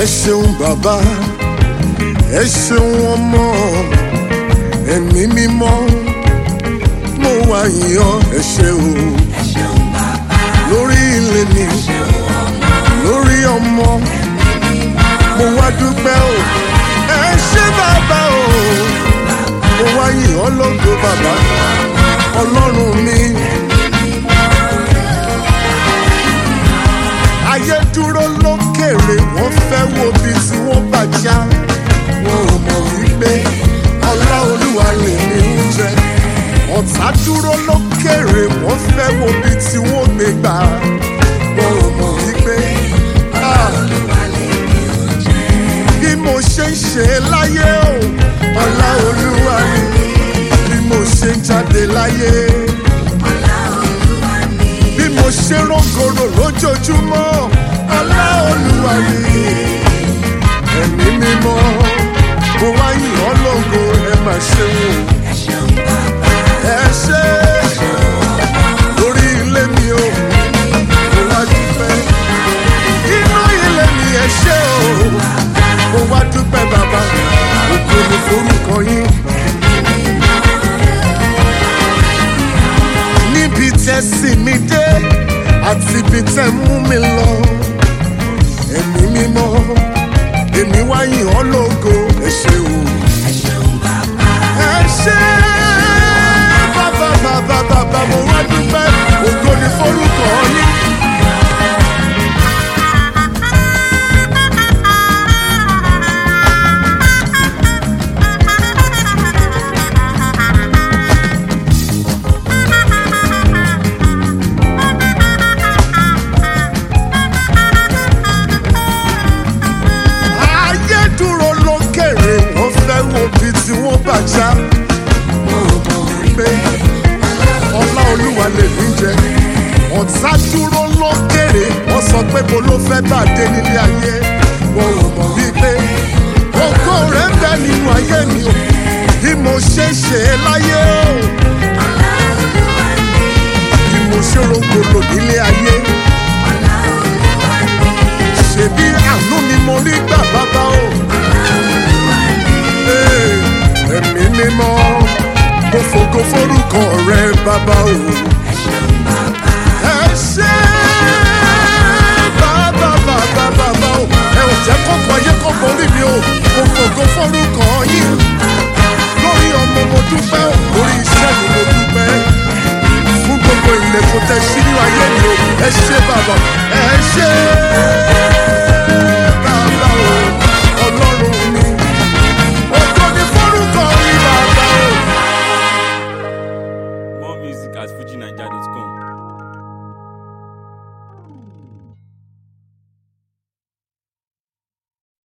ṣeun bàbá ẹ ṣeun ọmọ ẹ̀mí mímọ́ mo wá yíyọ ẹ ṣé o ẹ ṣeun bàbá lórí ilé mi ẹ ṣeun ọmọ lórí ọmọ ẹ̀mí mímọ́ mo wá dúpẹ́ o ẹ ṣé bàbá o mo wá yíyọ lógo bàbá ọlọ́run mi. ayé dúró lókèrè wọ́n fẹ́ wo bí tí wọ́n bá já wọn ò mọ̀ wípé ọlá olúwa lè ní oúnjẹ ọ̀tá dúró lókèrè wọ́n fẹ́ wo bí tí wọ́n gbé gbà wọn ò mọ̀ wípé ah, olúwa lè ní oúnjẹ bí mo ṣe ń ṣe láyé o ọlá olúwa ni bí mo ṣe ń jáde láyé ọlá olúwa ni bí mo ṣe rọ́gọ̀rọ̀ lójoojúmọ́ ọlá olúwa ni ẹ̀mí mímọ́ mo wá yìn ọ́ lógo ẹ má ṣe wò ẹ ṣeun bàbá ẹ ṣe lórí ilé mi o mo wá dúpẹ́ inú ilé mi ẹ ṣe o mo wá dúpẹ́ bàbá ògo ni forúkọ yín. níbi tẹ́ sì mí dé àti ibi tẹ́ mú mi lọ ẹ̀mí mímọ́ èmi wá yìn ọ́ lógo ẹ ṣé o. ẹ ṣeun bàbá ẹ ṣé bàbá bàbá bàbá mo wá dúpẹ́ ògo ni forúkọ yín. ayé dúró lókèrè wọ́n fẹ́ wo bí tí wọ́n bá já. mo mọ̀ wípé ọlá olúwa lè mí jẹ. ọ̀tá dúró lókèrè wọ́n sọ pé mo ló fẹ́ bá dé nílé ayé. mo mọ̀ wípé ògo rẹ̀ ń bẹ nínú ayé mi o. bí mo ṣe ń ṣe é láyé o. ọlá olúwa ni bí mo ṣe rògbòlò nílé ayé. ọlá olúwa ni ṣèbí àánú ni mo rí gbà bàbá o. olúwa ni Ee, ẹ̀mí mímọ́ mo fògo forúkọ rẹ bàbá o. ẹ ṣeun bàbá ẹ ṣé bàbá bàbá bàbá o. ẹ ò jẹ́ kókó ayé kó borí mi o. mo fògo forúkọ yín. lórí ọmọ mo dúpẹ́ o. lórí iṣẹ́ mi mo dúpẹ́. fún gbogbo ilẹ̀kùn tẹ sí ní ayé mi o. ẹ ṣé bàbá ẹ ṣé